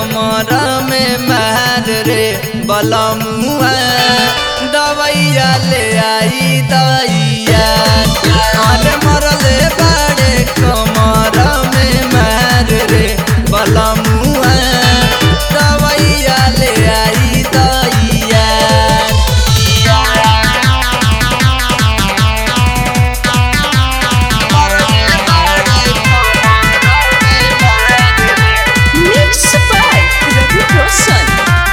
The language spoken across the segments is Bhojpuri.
कमर में मार रे बलमुआ दवैया ले आई दैया अरे मरले बाड़े कमर में मार रे बलमुआ दवैया ले आई दैया Mix by Ravi Roshan.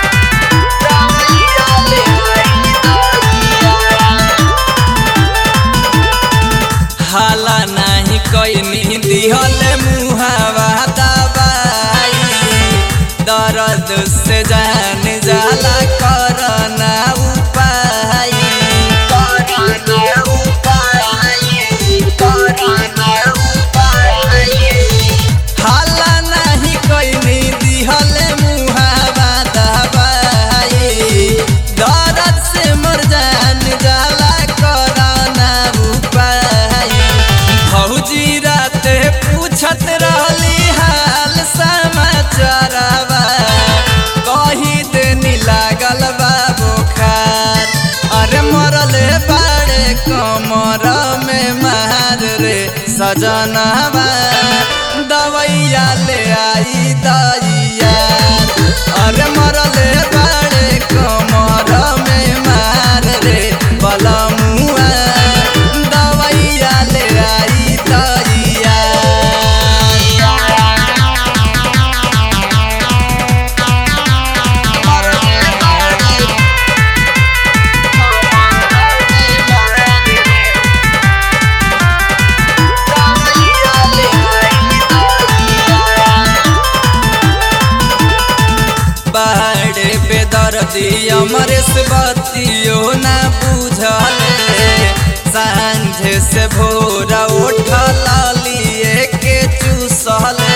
हाला नाही कैनी दिहले मुहावा दबाई दर्द से जान जाला करना उपाय हाला नाही कैनी दिहले मुहावा दबाई दर्द से मर जान जाला करना उपाय भौजी राते पूछत रहली हाल समाचारवा कही देनी लागल बा बुखार अरे मरले बाड़े कमर में मार रे सजनवा दवैया ले आई दैया अरे मरले बाड़े कमर में मार रे बलमुआ दवैया ले आई दैया बाड़े बेदर्दी अमरेश बतियो ना बुझले सांझे से भोरा उठल लिए के चूसले